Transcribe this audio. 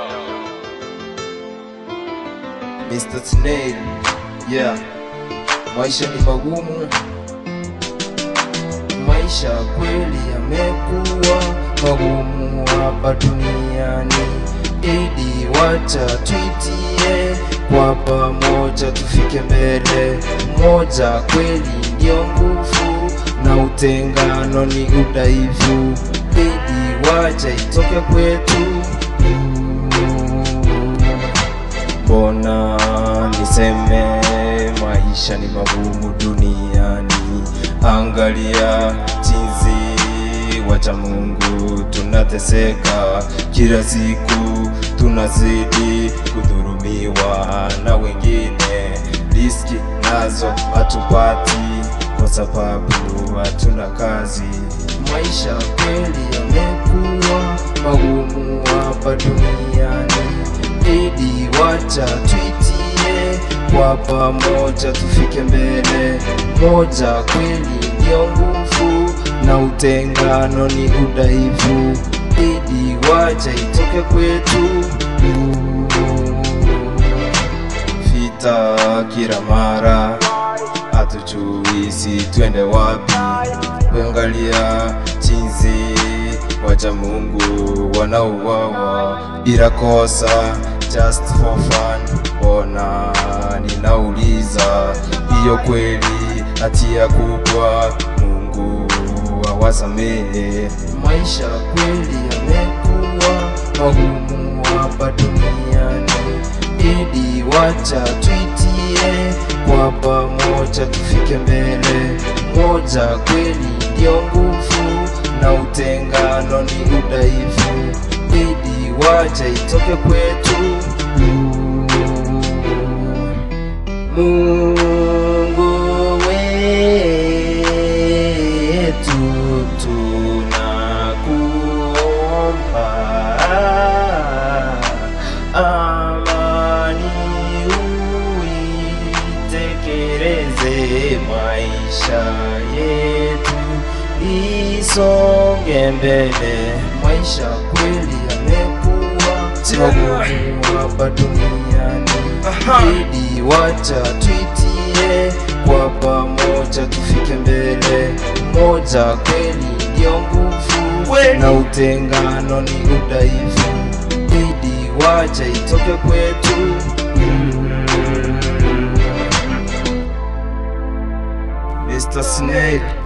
Mr. Snail, yeah. Maisha ni magumu, maisha kweli yamekuwa magumu hapa duniani. Idi, wacha tuitie kwa pamoja, tufike mbele. Moja kweli ndio nguvu, na utengano ni udhaifu. Idi, wacha itoke kwetu Mbona niseme maisha ni magumu duniani? Angalia jinsi wacha Mungu tunateseka kila siku, tunazidi kudhurumiwa na wengine, riski nazo hatupati kwa sababu hatuna kazi. Maisha kweli yamekuwa magumu hapa duniani. Idi, wacha tuitie kwa pamoja, tufike mbele. Moja kweli ndio nguvu, na utengano ni udhaifu. Idi, wacha itoke kwetu. Vita kila mara, hatujui si twende wapi. Kuangalia jinsi wacha Mungu wanauawa bila kosa, just for fun. Mbona ninauliza, hiyo kweli hatia kubwa? Mungu awasamehe. Maisha kweli yamekuwa magumu hapa duniani. Idi, wacha tuitie kwa pamoja, tufike mbele. Moja kweli ndio nguvu, na utengano ni udhaifu. Idi, wacha itoke kwetu. Mungu wetu, tunakuomba amani uitekeleze maisha yetu isonge mbele. Maisha kweli yamekuwa magumu hapa duniani. Idi, wacha tuitie kwa pamoja, tufike mbele. Moja kweli ndio nguvu, na utengano ni udhaifu. Idi, wacha itoke kwetu. Mr. Snake